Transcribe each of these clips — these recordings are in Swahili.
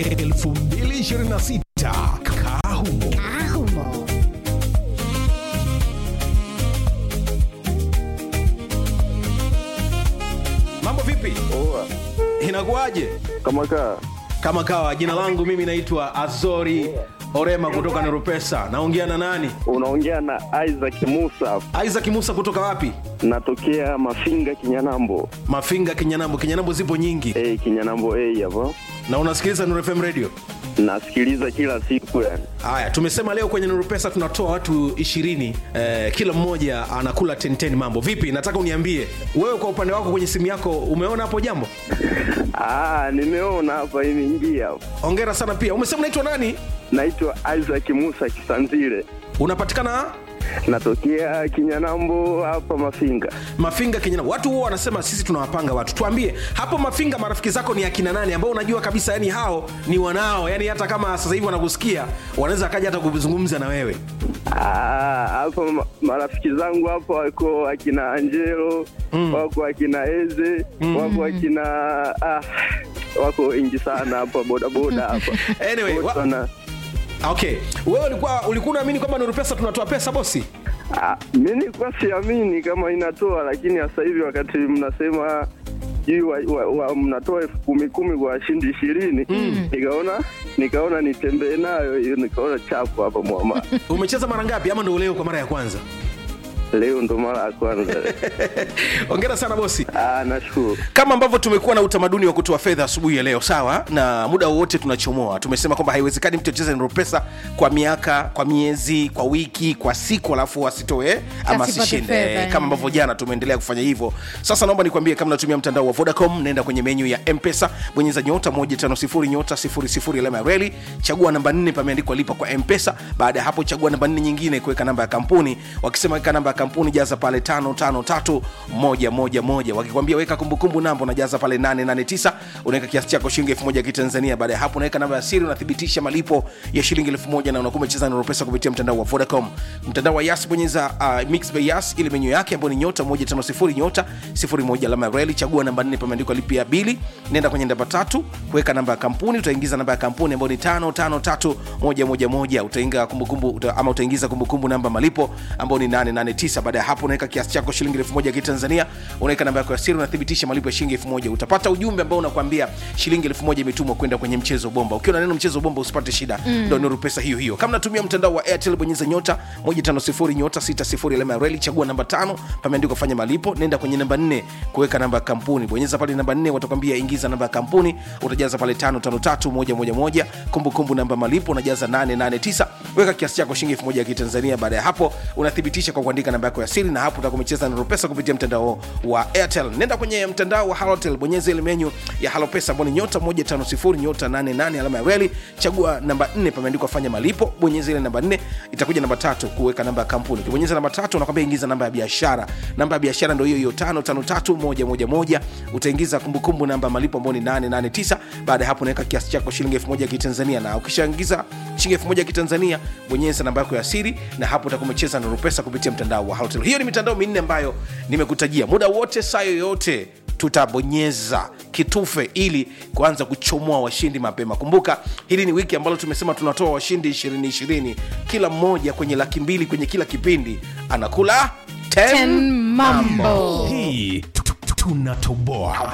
2026 Kahumo. Ahumo. Mambo vipi? Oa, Inakuwaje? kama kaa Kama kawa, jina langu mimi naitwa Azori Orema kutoka Nerupesa. Naongea na nani? unaongea na Isaac Musa, Isaac Musa kutoka wapi? natokea Mafinga Kinyanambo. Mafinga, Kinyanambo. Kinyanambo zipo nyingi. Hey, Kinyanambo hey, hapo Na unasikiliza Nuru FM Radio? nasikiliza kila siku yani. Haya, tumesema leo kwenye Nuru Pesa tunatoa watu ishirini eh, kila mmoja anakula 10 mambo. Vipi? Nataka uniambie wewe kwa upande wako kwenye simu yako umeona hapo jambo? Ah, nimeona hapa imeingia hapa. Hongera sana pia. Umesema unaitwa nani? Naitwa Isaac Musa Kisanzile, Unapatikana natokea Kinyanambo hapa Mafinga. Mafinga Kenya. Watu huwa wanasema sisi tunawapanga watu. Tuambie hapo Mafinga, marafiki zako ni akina nani ambao unajua kabisa yani hao ni wanao, yani hata kama sasa hivi wanakusikia wanaweza akaja hata kuzungumza na wewe. Ah, hapa ma- marafiki zangu hapa wako akina Angelo wako akina Eze wako akina ah, wako wengi sana hapa bodaboda hapa Anyway, wa- Wote wana- Okay, wewe ulikuwa ulikuwa unaamini kwamba Nuru Pesa tunatoa pesa bosi? Ah, mi nilikuwa siamini kama inatoa, lakini sasa hivi wakati mnasema sijui wa, wa, wa, mnatoa elfu kumi kumi kwa washindi ishirini nikaona nikaona nitembee nayo hiyo, nikaona chapu hapa mwama. Umecheza mara ngapi ama ndio leo kwa mara ya kwanza? Leo ndo mara ya kwanza. Hongera sana bosi. Ah, nashukuru. kama ambavyo tumekuwa na utamaduni wa kutoa fedha asubuhi ya leo sawa na muda wowote tunachomoa tumesema kwamba haiwezekani mtu acheze Nuru pesa kwa miaka kwa miezi kwa wiki kwa siku alafu asitoe ama Asipate asishinde fedha, Eh, kama eh. ambavyo jana tumeendelea kufanya hivyo sasa naomba nikwambie kama natumia mtandao wa vodacom nenda kwenye menyu ya mpesa bonyeza nyota 150 nyota 00 alama ya reli chagua namba 4 pameandikwa lipa kwa mpesa baada ya hapo chagua namba 4 nyingine kuweka namba ya kampuni wakisema weka namba ya kampuni jaza pale 553111 wakikwambia weka kumbukumbu namba unajaza pale 889 unaweka kiasi chako shilingi 1000 ya kitanzania baada ya hapo unaweka namba ya siri unathibitisha malipo ya shilingi 1000 na unakuwa umecheza Nuru pesa kupitia mtandao wa Vodacom mtandao wa Yas bonyeza uh, mix by Yas ile menyu yake ambayo ni nyota 150 nyota 01 alama ya reli chagua namba 4 pameandikwa lipia bili nenda kwenye namba tatu kuweka namba ya kampuni utaingiza namba ya kampuni ambayo ni 553111 utaingiza kumbukumbu uta, ama utaingiza kumbukumbu namba malipo ambayo ni 889 baada ya hapo unaweka kiasi chako shilingi 1000 ya kitanzania unaweka namba yako ya siri unathibitisha malipo ya shilingi 1000 utapata ujumbe ambao unakwambia shilingi 1000 imetumwa kwenda kwenye mchezo bomba ukiwa na neno mchezo bomba usipate shida ndio Nuru pesa hiyo hiyo kama natumia mtandao wa Airtel bonyeza nyota 150 nyota 60 alama ya reli chagua namba tano pameandikwa fanya malipo nenda kwenye namba 4 kuweka namba ya kampuni bonyeza pale namba 4 watakwambia ingiza namba ya kampuni utajaza pale 553111 kumbukumbu namba malipo unajaza 889 weka kiasi chako shilingi 1000 ya kitanzania baada ya hapo unathibitisha kwa kuandika namba yako ya siri na hapo utakuwa umecheza Nuru pesa kupitia mtandao wa Airtel nenda kwenye mtandao wa Halotel bonyeza ile menyu ya Halo pesa ambao ni nyota 150 nyota 88 alama ya reli chagua namba 4 pameandikwa fanya malipo bonyeza ile namba 4 itakuja namba tatu kuweka namba ya kampuni ukibonyeza namba tatu unakwambia ingiza namba ya biashara namba ya biashara ndio hiyo hiyo 553111 utaingiza kumbukumbu namba ya malipo ambao ni 889 baada ya hapo unaweka kiasi chako shilingi 1000 ya kitanzania na ukishaingiza shilingi 1000 ya kitanzania bonyeza namba yako ya siri na hapo utakuwa umecheza Nuru pesa kupitia mtandao wa Halotel hiyo ni mitandao minne ambayo nimekutajia muda wote saa yoyote tutabonyeza kitufe ili kuanza kuchomoa washindi mapema kumbuka hili ni wiki ambalo tumesema tunatoa washindi 2020 kila mmoja kwenye laki mbili kwenye kila kipindi anakula 10 Ten mambo. Hii tu- tu- tunatoboa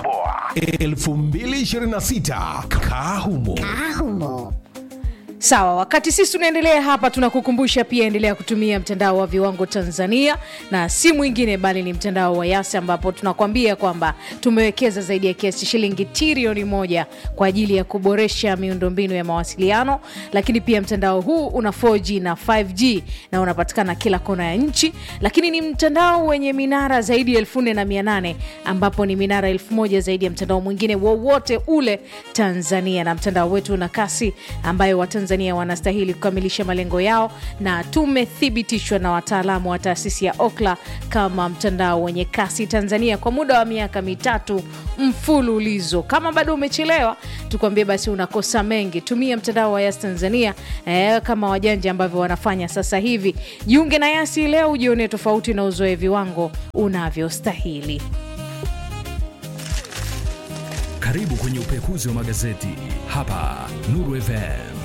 2026 Kahumo. Ahumo. Sawa, wakati sisi tunaendelea hapa, tunakukumbusha pia endelea kutumia mtandao wa viwango Tanzania na si mwingine bali ni mtandao wa Yasi, ambapo tunakwambia kwamba tumewekeza zaidi ya kiasi shilingi trilioni moja kwa ajili ya kuboresha miundombinu ya mawasiliano, lakini pia mtandao huu una 4G na 5G na unapatikana kila kona ya nchi, lakini ni mtandao wenye minara zaidi ya elfu nne na mia nane ambapo ni minara elfu moja zaidi ya mtandao mwingine wowote ule Tanzania, na mtandao wetu una kasi ambayo Watanzania wanastahili kukamilisha malengo yao, na tumethibitishwa na wataalamu wa taasisi ya Okla kama mtandao wenye kasi Tanzania kwa muda wa miaka mitatu mfululizo. Kama bado umechelewa, tukwambie basi unakosa mengi. Tumia mtandao wa Yas Tanzania eh, kama wajanja ambavyo wanafanya sasa hivi. Jiunge na Yasi leo ujione tofauti na uzoe viwango unavyostahili. Karibu kwenye upekuzi wa magazeti hapa Nuru FM.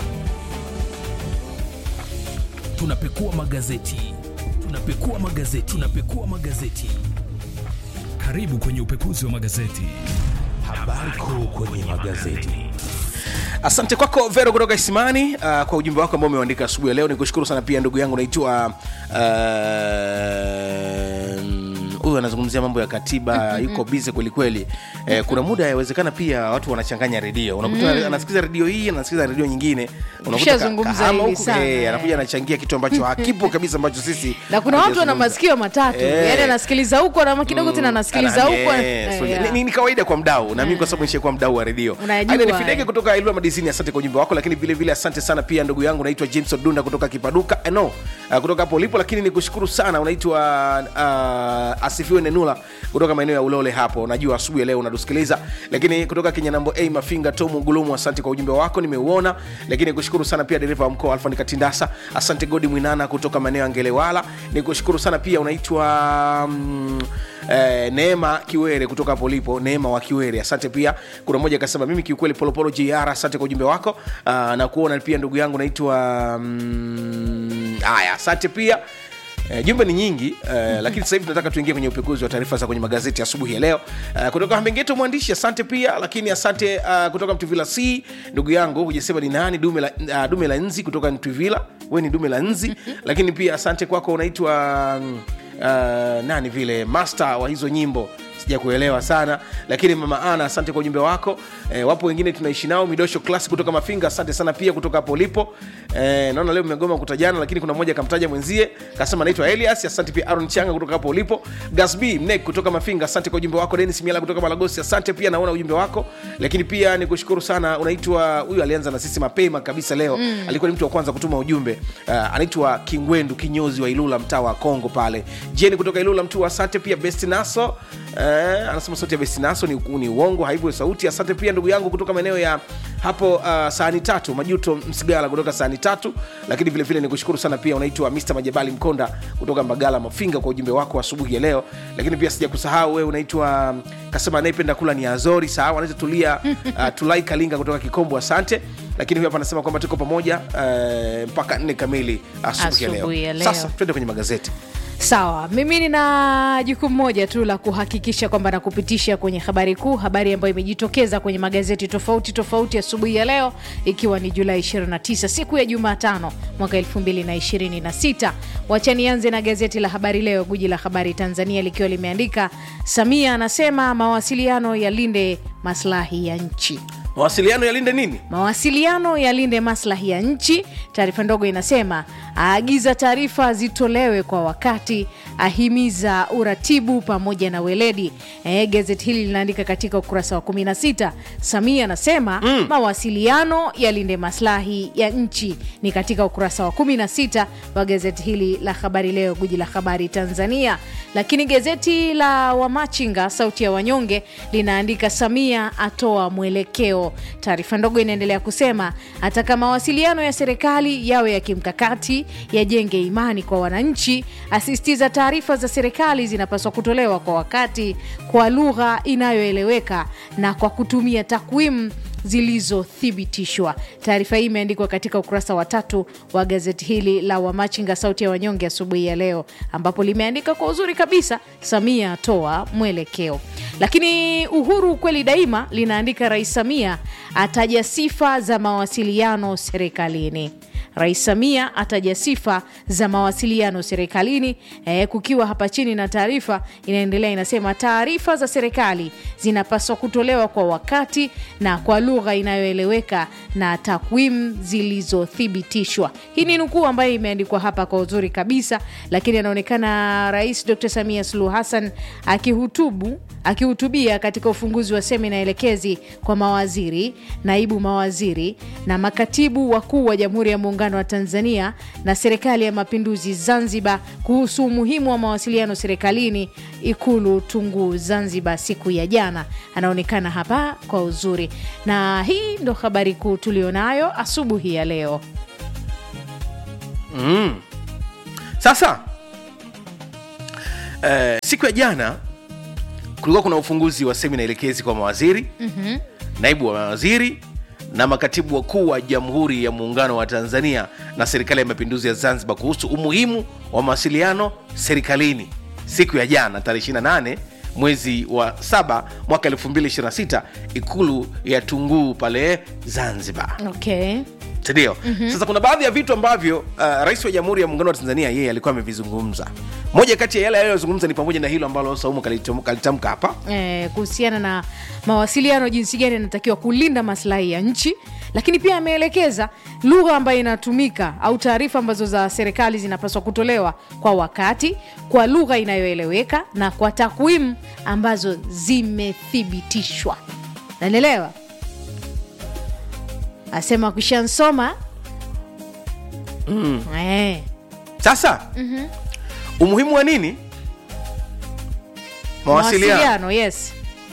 tunapekua magazeti tunapekua magazeti tunapekua magazeti Karibu kwenye upekuzi wa magazeti. habari kuu kwenye magazeti asante kwako vero kutoka isimani uh, kwa ujumbe wako ambao umeandika asubuhi ya leo nikushukuru sana pia ndugu yangu naitwa uh, huyu anazungumzia mambo ya katiba yuko bize kwelikweli eh, kuna muda yawezekana pia watu wanachanganya redio unakuta anasikiza redio hii anasikiza redio nyingine unakuta ka- Tushazungumza kahama hili huku, sana, eh, eh. anakuja anachangia kitu ambacho hakipo kabisa ambacho sisi na kuna watu wana hatujazungumza. masikio matatu Eh. yani anasikiliza huko na kidogo tena anasikiliza Ana- huko eh, Eh, so, yeah. ni- ni, ni kawaida kwa mdau na mimi kwa sababu nishakuwa mdau wa redio Unajua, Aida nifidege eh. kutoka ilua madisini asante kwa ujumbe wako lakini vile vile asante sana pia ndugu yangu naitwa james odunda kutoka kipaduka eh, no uh, kutoka hapo ulipo lakini nikushukuru sana unaitwa uh, asifiwe nenula kutoka maeneo ya ulole hapo najua asubuhi ya leo unatusikiliza lakini kutoka kinyanambo a mafinga tomu gulumu asante kwa ujumbe wako nimeuona lakini nikushukuru sana pia dereva wa mkoa alfa nikatindasa asante godi mwinana kutoka maeneo ya ngelewala nikushukuru sana pia unaitwa mm, eh, neema kiwere kutoka hapo ulipo neema wa kiwere asante pia kuna mmoja akasema mimi kiukweli polopolo jr asante kwa ujumbe wako uh, na kuona pia ndugu yangu naitwa mm, haya asante pia Uh, jumbe ni nyingi uh, lakini sasa hivi tunataka tuingie kwenye upekuzi wa taarifa za kwenye magazeti asubuhi ya leo uh, kutoka hambengeto mwandishi asante pia lakini asante uh, kutoka mtuvila c ndugu yangu hujasema ni nani dume la, uh, dume la nzi kutoka mtuvila we ni dume la nzi lakini pia asante kwako unaitwa mm, uh, nani vile master wa hizo nyimbo sija kuelewa sana lakini mama ana asante kwa ujumbe wako e, wapo wengine tunaishi nao midosho class kutoka mafinga asante sana pia kutoka hapo ulipo e, naona leo mmegoma kutajana lakini kuna mmoja akamtaja mwenzie kasema naitwa elias asante pia aron changa kutoka hapo ulipo gasb mnek kutoka mafinga asante kwa ujumbe wako denis miala kutoka malagosi asante pia naona ujumbe wako lakini pia nikushukuru sana unaitwa huyu alianza na sisi mapema kabisa leo mm. alikuwa ni mtu wa kwanza kutuma ujumbe uh, anaitwa kingwendu kinyozi wa ilula mtaa wa kongo pale jeni kutoka ilula mtu asante pia best naso eh, anasema sauti ya bestinaso ni, ni uongo haivyo sauti asante pia ndugu yangu kutoka maeneo ya hapo uh, sahani tatu majuto msigala kutoka sahani tatu lakini vile vile nikushukuru sana pia unaitwa mr majabali mkonda kutoka mbagala mafinga kwa ujumbe wako asubuhi ya leo lakini pia sija kusahau wewe unaitwa um, kasema anayependa kula ni azori sawa anaitwa tulia uh, tulai kalinga kutoka kikombo asante lakini huyu hapa anasema kwamba tuko pamoja uh, mpaka nne kamili asubuhi ya Asubuhi ya leo leo. sasa twende kwenye magazeti sawa mimi nina jukumu moja tu la kuhakikisha kwamba nakupitisha kwenye habari kuu habari ambayo imejitokeza kwenye magazeti tofauti tofauti asubuhi ya leo ikiwa ni julai 29 siku ya jumatano mwaka 226 wacha nianze na gazeti la habari leo guji la habari tanzania likiwa limeandika samia anasema mawasiliano yalinde maslahi ya nchi mawasiliano yalinde nini mawasiliano yalinde maslahi ya nchi taarifa ndogo inasema aagiza taarifa zitolewe kwa wakati ahimiza uratibu pamoja na weledi e, gazeti hili linaandika katika ukurasa wa 16 samia anasema mm. mawasiliano yalinde maslahi ya nchi ni katika ukurasa wa 16 wa gazeti hili la habari leo guji la habari tanzania lakini gazeti la wamachinga sauti ya wanyonge linaandika samia atoa mwelekeo taarifa ndogo inaendelea kusema ataka mawasiliano ya serikali yawe ya kimkakati yajenge imani kwa wananchi asisitiza taarifa za serikali zinapaswa kutolewa kwa wakati kwa lugha inayoeleweka na kwa kutumia takwimu zilizothibitishwa taarifa hii imeandikwa katika ukurasa wa tatu wa gazeti hili la wamachinga sauti ya wanyonge asubuhi ya leo ambapo limeandika kwa uzuri kabisa samia atoa mwelekeo lakini uhuru kweli daima linaandika rais samia ataja sifa za mawasiliano serikalini rais samia ataja sifa za mawasiliano serikalini eh, kukiwa hapa chini na taarifa inaendelea inasema taarifa za serikali zinapaswa kutolewa kwa wakati na kwa lugha inayoeleweka na takwimu zilizothibitishwa hii ni nukuu ambayo imeandikwa hapa kwa uzuri kabisa lakini anaonekana rais dr samia suluhu hassan akihutubu akihutubia katika ufunguzi wa semina elekezi kwa mawaziri naibu mawaziri na makatibu wakuu wa jamhuri ya muungano wa tanzania na serikali ya mapinduzi zanzibar kuhusu umuhimu wa mawasiliano serikalini ikulu tunguu zanzibar siku ya jana anaonekana hapa kwa uzuri na hii ndo habari kuu tulionayo asubuhi ya leo sasa eh, siku ya jana kulikuwa kuna ufunguzi wa semina elekezi kwa mawaziri mm-hmm. naibu wa mawaziri na makatibu wakuu wa jamhuri ya muungano wa tanzania na serikali ya mapinduzi ya zanzibar kuhusu umuhimu wa mawasiliano serikalini siku ya jana tarehe 28 mwezi wa saba mwaka 226 ikulu ya tunguu pale zanzibar okay sindio mm-hmm. sasa kuna baadhi ya vitu ambavyo uh, rais wa jamhuri ya muungano wa tanzania yeye alikuwa amevizungumza moja kati ya yale aliyozungumza ni pamoja na hilo ambalo saumu kalitam- kalitamka hapa eh, kuhusiana na mawasiliano jinsi gani yanatakiwa kulinda maslahi ya nchi lakini pia ameelekeza lugha ambayo inatumika au taarifa ambazo za serikali zinapaswa kutolewa kwa wakati kwa lugha inayoeleweka na kwa takwimu ambazo zimethibitishwa naelewa asema kushansoma mm. eh. sasa mm-hmm. umuhimu wa nini mawasiliano mawasiliano yes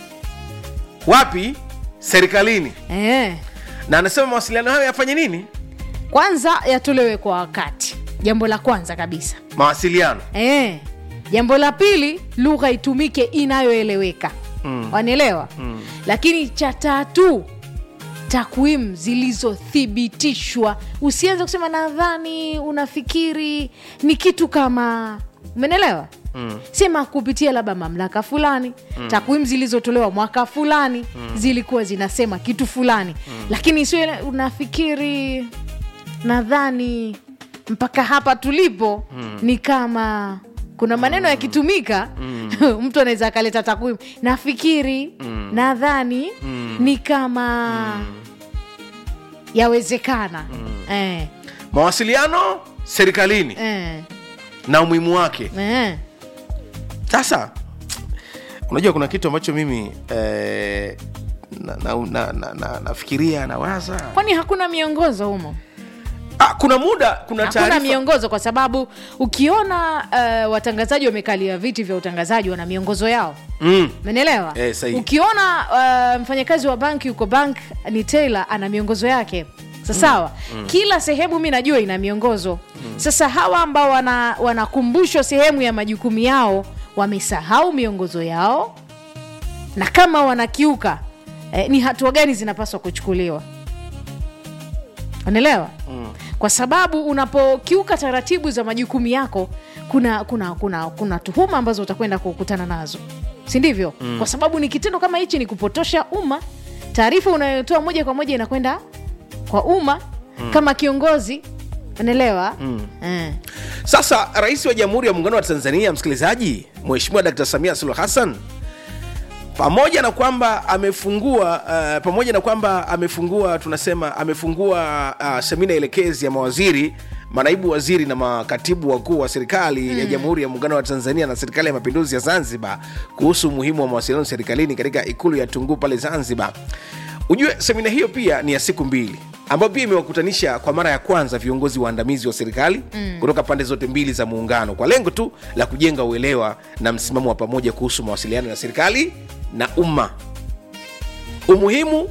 wapi serikalini eh. na anasema mawasiliano hayo yafanye nini kwanza yatolewe kwa wakati jambo la kwanza kabisa mawasiliano e. jambo la pili lugha itumike inayoeleweka mm. wanaelewa mm. lakini cha tatu takwimu zilizothibitishwa usianze kusema nadhani unafikiri ni kitu kama umenelewa Mm. sema kupitia labda mamlaka fulani mm. takwimu zilizotolewa mwaka fulani mm. zilikuwa zinasema kitu fulani mm. lakini sio ile unafikiri nadhani mpaka hapa tulipo mm. ni kama kuna maneno yakitumika mm. mtu anaweza akaleta takwimu nafikiri mm. nadhani mm. ni kama mm. yawezekana mm. eh, mawasiliano serikalini eh, na umuhimu wake eh. sasa unajua kuna kitu ambacho mimi eh, nafikiria na, na, na, na, nafikiria nawaza kwani hakuna miongozo humo ah, kuna muda kuna hakuna taarifa miongozo kwa sababu ukiona uh, watangazaji wamekalia viti vya utangazaji wana miongozo yao mm. menelewa Eh, sahihi. ukiona uh, mfanyakazi wa banki yuko bank ni taylor ana miongozo yake sasawa mm. mm. kila sehemu mi najua ina miongozo mm. sasa hawa ambao wana- wanakumbushwa sehemu ya majukumu yao wamesahau miongozo yao na kama wanakiuka eh, ni hatua gani zinapaswa kuchukuliwa unaelewa mm. kwa sababu unapokiuka taratibu za majukumu yako kuna kuna kuna kuna tuhuma ambazo utakwenda kukutana nazo si ndivyo mm. kwa sababu ni kitendo kama hichi ni kupotosha umma taarifa unayotoa moja kwa moja inakwenda kwa umma mm. kama kiongozi unaelewa mm. eh. sasa rais wa jamhuri ya muungano wa tanzania msikilizaji mheshimiwa dkt samia suluhu hassan pamoja na kwamba amefungua uh, pamoja na kwamba amefungua tunasema amefungua uh, semina elekezi ya mawaziri manaibu waziri na makatibu wakuu wa serikali mm. ya jamhuri ya muungano wa tanzania na serikali ya mapinduzi ya zanzibar kuhusu umuhimu wa mawasiliano serikalini katika ikulu ya tunguu pale zanzibar ujue semina hiyo pia ni ya siku mbili ambayo pia imewakutanisha kwa mara ya kwanza viongozi waandamizi wa serikali mm. kutoka pande zote mbili za muungano kwa lengo tu la kujenga uelewa na msimamo wa pamoja kuhusu mawasiliano ya serikali na umma umuhimu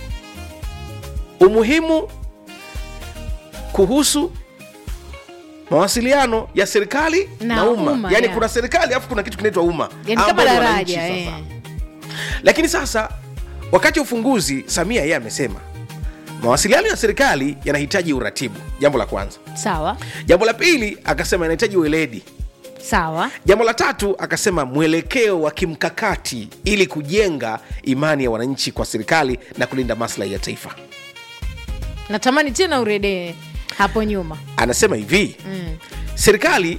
umuhimu kuhusu mawasiliano ya serikali na, Na umma umma, yani yeah. kuna serikali alafu kuna kitu kinaitwa umma yani kama ambao ni wananchi daraja sasa. eh. lakini sasa wakati wa ufunguzi samia yeye amesema mawasiliano ya serikali yanahitaji uratibu jambo la kwanza sawa jambo la pili akasema yanahitaji ueledi sawa jambo la tatu akasema mwelekeo wa kimkakati ili kujenga imani ya wananchi kwa serikali na kulinda maslahi ya taifa natamani tena uredee hapo nyuma anasema hivi mm. serikali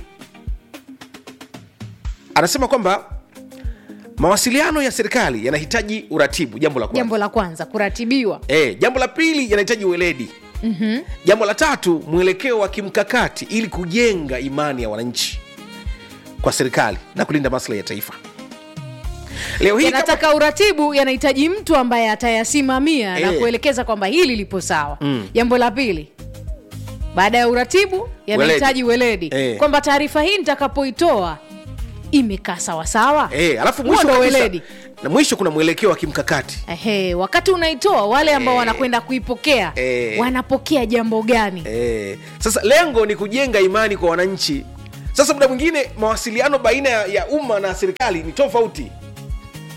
anasema kwamba mawasiliano ya serikali yanahitaji uratibu jambo la kwanza jambo la kwanza kuratibiwa e, jambo la pili yanahitaji ueledi mm-hmm. jambo la tatu mwelekeo wa kimkakati ili kujenga imani ya wananchi kwa serikali na kulinda maslahi ya taifa leo hii kama- yanataka uratibu yanahitaji mtu ambaye atayasimamia na Eh. kuelekeza kwamba hili lipo sawa jambo la pili baada ya uratibu yanahitaji weledi, Eh. kwamba taarifa hii nitakapoitoa imekaa sawasawa e, alafu Huo mwisho ndo kabisa- weledi na mwisho kuna mwelekeo wa kimkakati Ehe, wakati unaitoa wale ambao wanakwenda kuipokea Eh. wanapokea jambo gani e, sasa lengo ni kujenga imani kwa wananchi sasa muda mwingine mawasiliano baina ya, ya umma na serikali ni tofauti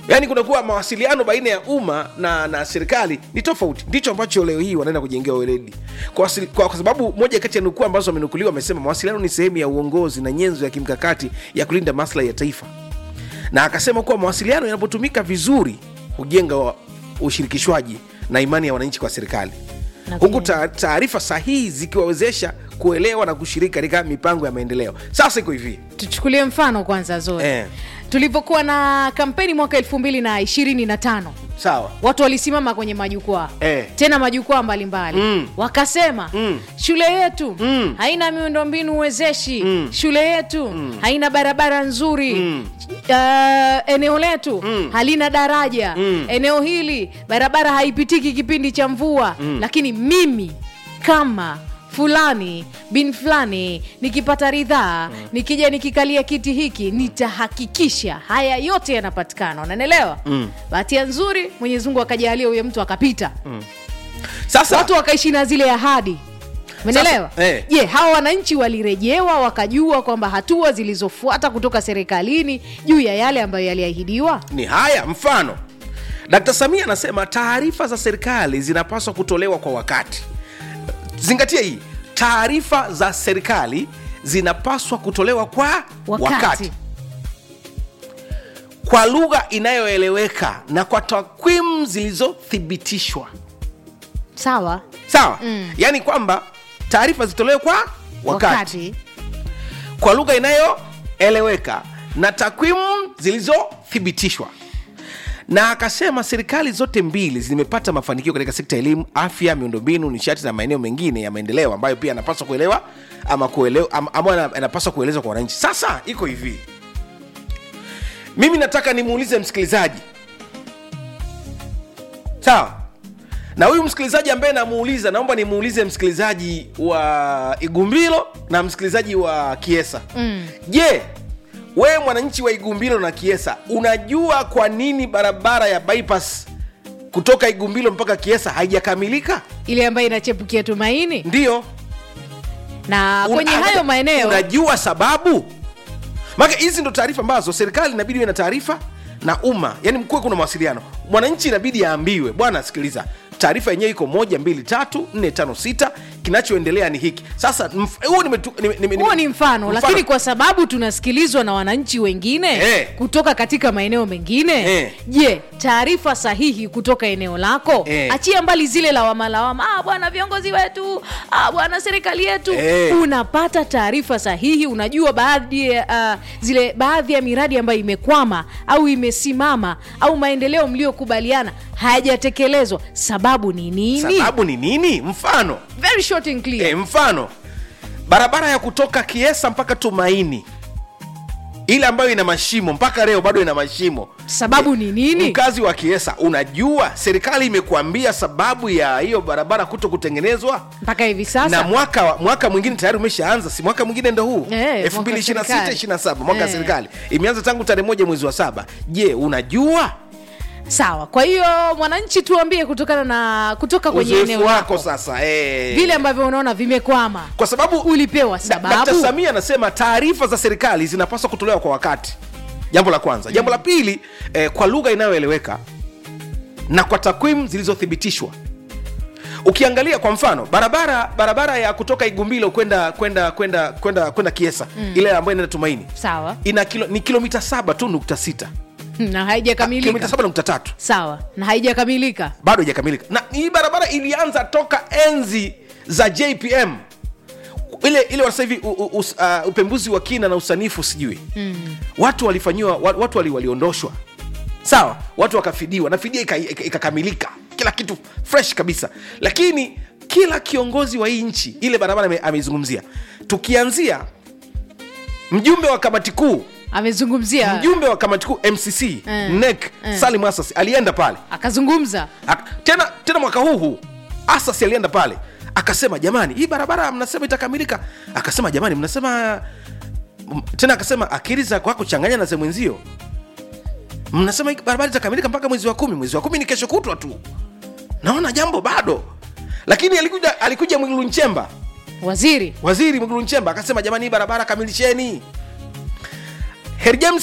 yaani kunakuwa mawasiliano baina ya umma na na serikali ni tofauti ndicho ambacho leo hii wanaenda kujengewa weledi kwa, wasili- kwa, kwa sababu moja kati ya nukuu ambazo wamenukuliwa wamesema mawasiliano ni sehemu ya uongozi na nyenzo ya kimkakati ya kulinda maslahi ya taifa na akasema kuwa mawasiliano yanapotumika vizuri hujenga wa- ushirikishwaji na imani ya wananchi kwa serikali Na huku pia- ta- taarifa sahihi zikiwawezesha kuelewa na kushiriki katika mipango ya maendeleo sasa iko hivi tuchukulie mfano kwanza zoe Eh. tulivyokuwa na kampeni mwaka elfu mbili na ishirini na tano sawa watu walisimama kwenye majukwaa Eh. tena majukwaa mbalimbali Mm. wakasema Mm. shule yetu Mm. haina miundombinu uwezeshi shule yetu haina barabara nzuri Uh, eneo letu halina daraja eneo hili barabara haipitiki kipindi cha mvua lakini mimi kama fulani bin fulani nikipata ridhaa nikija nikikalia kiti hiki nitahakikisha haya yote yanapatikana unanielewa mm. bahati nzuri mwenyezi mungu akajalia huyo mtu akapita sasa watu wakaishi na zile ahadi menelewa Sasa, eh. je hawa wananchi walirejewa wakajua kwamba hatua zilizofuata kutoka serikalini juu ya yale ambayo yaliahidiwa ni haya mfano dkt samia anasema taarifa za serikali zinapaswa kutolewa kwa wakati zingatia hii taarifa za serikali zinapaswa kutolewa kwa wakati, wakati, kwa lugha inayoeleweka na kwa takwimu zilizothibitishwa sawa sawa mm. yaani kwamba taarifa zitolewe kwa wakati, wakati. kwa lugha inayoeleweka na takwimu zilizothibitishwa na akasema serikali zote mbili zimepata mafanikio katika sekta ya elimu afya miundombinu nishati na maeneo mengine ya maendeleo ambayo pia anapaswa kuelewa ama kuelewa ama, ama ana- anapaswa kuelezwa kwa wananchi sasa iko hivi mimi nataka nimuulize msikilizaji sawa na huyu msikilizaji ambaye namuuliza naomba nimuulize msikilizaji wa igumbilo na msikilizaji wa kiesa mm. je wewe mwananchi wa igumbilo na kiesa unajua kwa nini barabara ya bypass kutoka igumbilo mpaka kiesa haijakamilika ile ambayo inachepukia tumaini ndiyo na Un- kwenye ah, hayo maeneo unajua sababu maana hizi ndo taarifa ambazo serikali inabidi iwe na taarifa na umma yani mkuwe kuna mawasiliano mwananchi inabidi aambiwe bwana sikiliza taarifa yenyewe iko moja mbili tatu nne tano sita kinachoendelea ni hiki sasa mf- huo nimetu- nime- nime- huo nime- ni mfano, lakini kwa sababu tunasikilizwa na wananchi wengine Eh. kutoka katika maeneo mengine Eh. je taarifa sahihi kutoka eneo lako Eh. achia mbali zile lawama lawama ah, bwana viongozi wetu ah, bwana serikali yetu Eh. unapata taarifa sahihi unajua baadhi ya ah, zile baadhi ya miradi ambayo imekwama au imesimama au maendeleo mliokubaliana hayajatekelezwa sababu ni nini sababu ni nini mfano very short and clear e, mfano barabara ya kutoka kiesa mpaka tumaini ile ambayo ina mashimo mpaka leo bado ina mashimo sababu ni nini mkazi wa kiesa unajua serikali imekuambia sababu ya hiyo barabara kuto kutengenezwa mpaka hivi sasa na mwaka wa- mwaka mwingine tayari umeshaanza si mwaka mwingine ndo huu Eh, 2026 mwaka wa serikali. 27 mwaka wa Eh. serikali imeanza tangu tarehe moja mwezi wa saba je unajua sawa kwa hiyo mwananchi tuambie kutokana na kutoka kwenye uzoefu eneo wako lako sasa eh. vile ambavyo unaona vimekwama kwa sababu ulipewa Da- sababu Dkt. Samia anasema taarifa za serikali zinapaswa kutolewa kwa wakati jambo la kwanza jambo la pili eh, kwa lugha inayoeleweka na kwa takwimu zilizothibitishwa ukiangalia kwa mfano barabara barabara ya kutoka igumbilo kwenda kwenda kwenda kwenda kwenda kiesa mm. ile ambayo inaenda tumaini sawa ina kilo, ni kilomita saba tu nukta sita na kilomita haijakamilika saba nukta tatu sawa na haijakamilika bado haijakamilika na hii barabara ilianza toka enzi za jpm ile ile sasa hivi u- u- us- uh, upembuzi wa kina na usanifu sijui mm. watu walifanyiwa wa- watu wali, waliondoshwa sawa watu wakafidiwa na fidia ika- ika- ikakamilika kila kitu fresh kabisa lakini kila kiongozi wa hii nchi ile barabara ame- ameizungumzia tukianzia mjumbe wa kamati kuu amezungumzia mjumbe wa kamati kuu mcc Mm. nek Mm. salim asas alienda pale akazungumza Ak- tena tena mwaka huu huu asas alienda pale akasema jamani hii barabara mnasema itakamilika akasema jamani mnasema m- tena akasema akili za kwako changanya na za mwenzio mnasema hii barabara itakamilika mpaka mwezi wa kumi mwezi wa kumi ni kesho kutwa tu naona jambo bado lakini alikuja alikuja mwigulu nchemba waziri waziri mwigulu nchemba akasema jamani hii barabara kamilisheni Heri James